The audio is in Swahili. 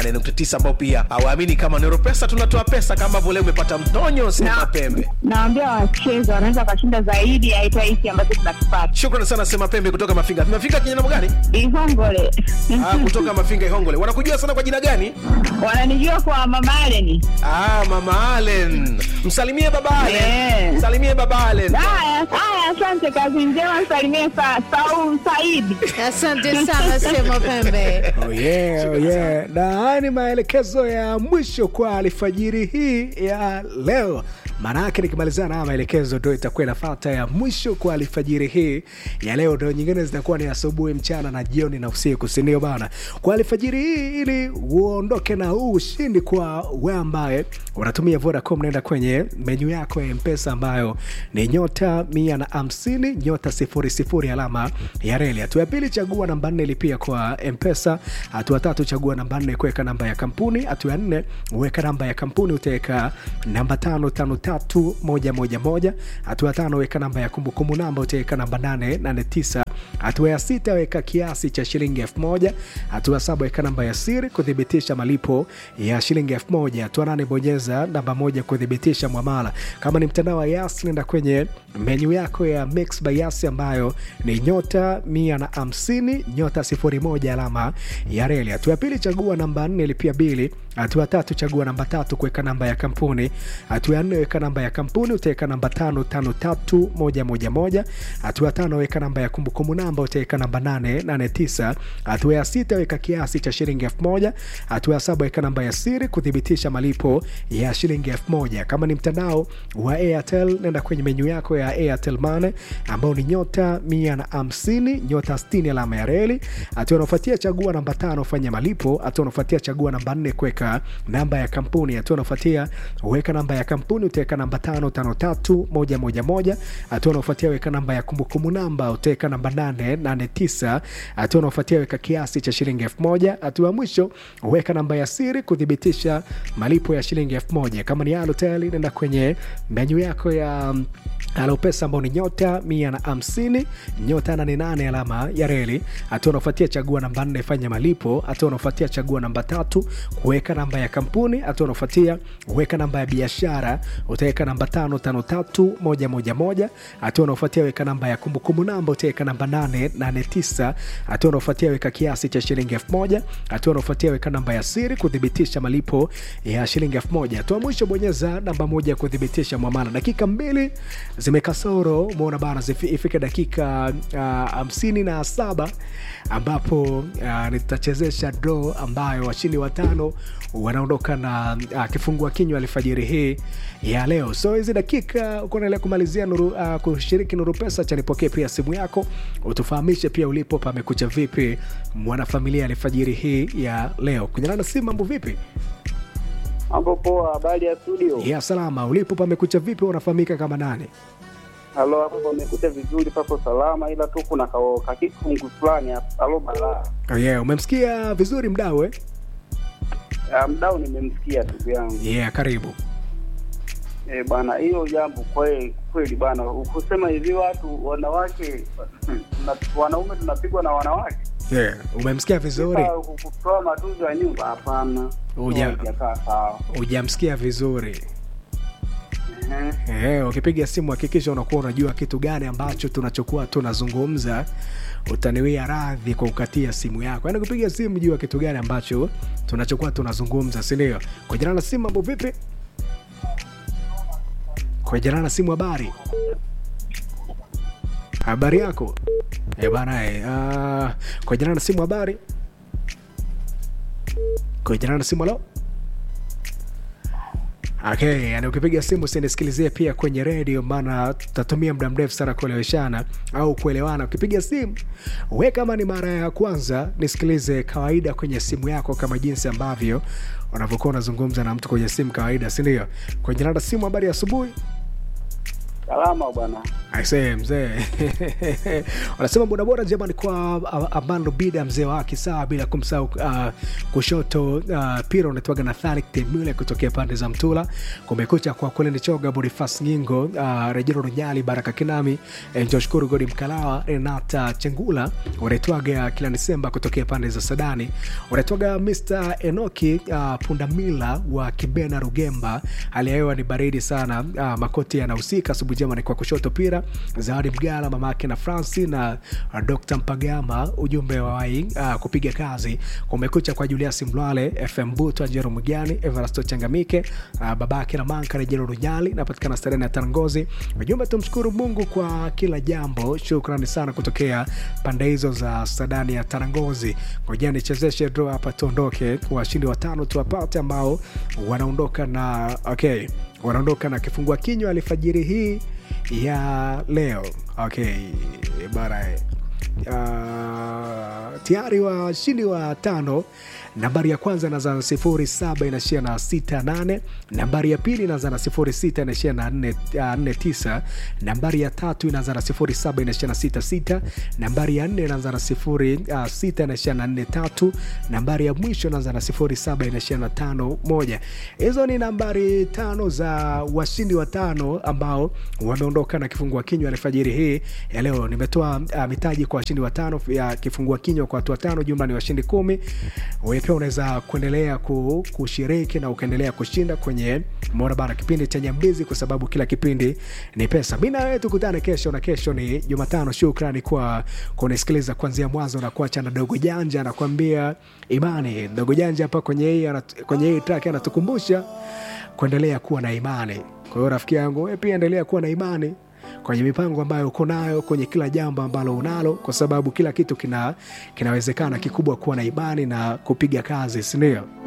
9 ambao pia hawaamini kama Nero Pesa tunatoa pesa kama ambavyo leo umepata mtonyo sema Na- pembe. Naambia wacheze wanaweza wakashinda zaidi ya hata hiki ambacho tunakipata. Shukrani sana sema pembe kutoka Mafinga. Mafinga kwenye namba gani? Ihongole Ah, kutoka Mafinga Ihongole. Wanakujua sana kwa jina gani? wananijua kwa Mama Allen. Ah, Mama Allen. Msalimie baba Allen. Eh. Msalimie baba Allen. Haya, haya, asante, kazi njema, msalimie sa, Saul Saidi. Asante sana Sema Pembe. Oh yeah, oh yeah. Na haya ni maelekezo ya mwisho kwa alfajiri hii ya leo. Maana yake nikimalizana na haya maelekezo ndo itakuwa inafata ya mwisho kwa alfajiri hii ya leo, ndo nyingine zitakuwa ni asubuhi, mchana na jioni na usiku, si ndio bana? Kwa alfajiri hii, ili uondoke na huu ushindi kwa wewe ambaye unatumia Vodacom, naenda kwenye menyu yako ya Mpesa ambayo ni nyota mia na hamsini nyota sifuri sifuri alama ya reli. Hatua ya pili, chagua namba nne lipia kwa Mpesa. Hatua tatu, chagua namba nne kuweka namba ya kampuni. Hatua ya nne, weka namba ya kampuni, utaweka namba tano tano tatu moja moja moja. Hatua ya tano, weka namba ya kumbukumbu namba, utaweka namba nane nane tisa. Hatua ya sita, weka kiasi cha shilingi elfu moja. Hatua ya saba, weka namba ya siri kuthibitisha malipo ya shilingi elfu moja. Hatua nane, bonyeza namba moja kuthibitisha mwamala. Kama ni mtandao wa Yas, nenda kwenye menyu yako ya Mix by Yas ambayo ni nyota mia na hamsini nyota sifuri moja alama ya reli. Hatua ya pili, chagua namba nne lipia bili. Hatua ya tatu, chagua namba tatu kuweka namba ya kampuni. Hatua ya nne, weka namba ya kampuni, utaweka namba tano tano tatu moja moja moja. Hatua ya tano, weka namba ya kumbukumbu namba, utaweka namba nane nane tisa. Hatua ya sita, weka kiasi cha shilingi elfu moja. Hatua ya saba, weka namba ya siri kuthibitisha malipo ya shilingi elfu moja. Kama ni mtandao wa Airtel, nenda kwenye menyu yako ya Airtel Money ambao ni nyota mia na hamsini nyota sitini alama ya reli. Hatua unaofuatia chagua namba tano fanya malipo. Hatua unaofuatia chagua namba nne kuweka namba ya kampuni. Hatua unaofuatia weka namba ya kampuni, utaweka namba tano tano tatu moja moja moja. Hatua unaofuatia weka namba ya kumbukumbu namba, utaweka namba nane nane tisa. Hatua unaofuatia weka kiasi cha shilingi elfu moja. Hatua ya mwisho weka namba ya siri kuthibitisha malipo ya shilingi elfu moja. Kama ni Halotel, nenda kwenye menyu yako ya Alopesa ambao ni nyota mia na hamsini nyota nane nane alama ya reli. Hatua unaofuatia chagua namba nne fanya malipo. Hatua unaofuatia chagua namba tatu kuweka namba ya kampuni. Hatua unaofuatia weka namba ya biashara, utaweka namba tano tano tatu moja moja moja. Hatua unaofuatia weka namba ya kumbukumbu namba, utaweka namba nane nane tisa. Hatua unaofuatia weka kiasi cha shilingi elfu moja. Hatua unaofuatia weka namba ya siri kuthibitisha malipo ya shilingi elfu moja. Hatua mwisho bonyeza namba moja kuthibitisha mwamala. Dakika mbili zimekasoro umeona bana, zifi- ifike dakika ah, hamsini na saba ambapo ah, nitachezesha draw ambayo washindi watano wanaondoka na ah, kifungua kinywa alfajiri hii ya leo. So hizi dakika uko naendelea kumalizia nuru, ah, kushiriki Nuru Pesa, cha nipokee pia simu yako utufahamishe pia ulipo pamekucha vipi mwanafamilia alfajiri hii ya leo. Kunyana na simu, mambo vipi? Mambo poa, habari ya studio? Ya salama, ulipo pamekucha vipi? Unafahamika kama nani? Halo, hapo pamekuja vizuri, papo salama, ila tu kuna kao kakifungu fulani hapa. Halo balaa. Oh yeah, umemsikia vizuri mdau eh? Ah, Mdau nimemsikia ndugu yangu. Yeah, karibu. Eh, bana hiyo jambo kweli kweli bana. Ukusema hivi watu wanawake na, wanaume tunapigwa na wanawake. Yeah, umemsikia vizuri, Sasa kutoa matunzo ya nyumba hapana. Uja- Hujakaa sawa. hujamsikia vizuri. Ehe. Eh, ukipiga simu hakikisha unakuwa unajua kitu gani ambacho tunachokuwa tunazungumza. Utaniwia radhi kwa kukatia simu yako, yaani kupiga simu jua kitu gani ambacho tunachokuwa tunazungumza, si ndio? Kwa jina la simu, mambo vipi? Kwa jina la simu, habari habari yako eh bana eh, ah, kwa jina la simu, habari kwa jina la simu, halo Okay, yani ukipiga simu usinisikilizie pia kwenye redio, maana tutatumia muda mrefu sana kueleweshana au kuelewana. Ukipiga simu we, kama ni mara ya kwanza, nisikilize kawaida kwenye simu yako, kama jinsi ambavyo unavyokuwa unazungumza na mtu kwenye simu kawaida, si ndio? Kwenye namba simu, habari ya asubuhi. Salama bwana. Aisee mzee wanasema bodaboda njema ni kwa uh, Amando Bida mzee wake sawa, bila kumsahau uh, kushoto uh, pira unatoaga na Tharik Temule kutokea pande za Mtula. Kumekucha kwa Kuleni Choga, Bonifas Ngingo, uh, Rejero Runyali, Baraka Kinami, eh, Joshkuru Godi Mkalawa, Renata Chengula unaitwaga kila Desemba kutokea pande za Sadani, unaitwaga Mr Enoki uh, Pundamila wa Kibena Rugemba. Hali ya hewa ni baridi sana, uh, makoti yanahusika. Asubuhi njema ni kwa kushoto pira Zawadi Mgala mamake na Franci na uh, Dr Mpagama, ujumbe wa wai uh, kupiga kazi. Kumekucha kwa Julius Mlwale, FM Buto, Njero Mugani, Everasto Changamike, uh, babake na Manka Rejero Runyali, napatikana Serena ya Tangozi. Ujumbe, tumshukuru Mungu kwa kila jambo. Shukrani sana kutokea pande hizo za Sadani ya Tanangozi. Ngoja nichezeshe draw hapa, tuondoke. Washindi watano tuwapate ambao wanaondoka na okay, wanaondoka na kifungua kinywa alfajiri hii ya leo okay bara uh, tayari washindi wa tano nambari ya kwanza inaanza na sifuri saba inaishia na sita nane nambari ya pili inaanza na sifuri sita inaishia na nne uh, nne tisa nambari ya tatu inaanza na sifuri saba inaishia na sita sita nambari ya nne inaanza na sifuri uh, sita inaishia na nne tatu nambari ya mwisho inaanza na sifuri saba inaishia na tano moja hizo ni nambari tano za washindi watano ambao wameondoka na kifungua kinywa alfajiri hii ya leo nimetoa uh, mitaji kwa washindi watano ya kifungua kinywa kwa watu watano jumla ni washindi kumi wewe pia unaweza kuendelea ku- kushiriki na ukaendelea kushinda kwenye morabara kipindi cha nyambizi kwa sababu kila kipindi ni pesa mi na wewe tukutane kesho na kesho ni jumatano shukrani kwa kunisikiliza kuanzia mwanzo na kuacha na dogo janja anakuambia imani dogo janja hapa kwenye hii anat- kwenye hii track anatukumbusha kuendelea kuwa na imani kwa hiyo rafiki yangu wewe pia endelea kuwa na imani kwenye mipango ambayo uko nayo kwenye kila jambo ambalo unalo kwa sababu kila kitu kina kinawezekana kikubwa kuwa na imani na kupiga kazi sindio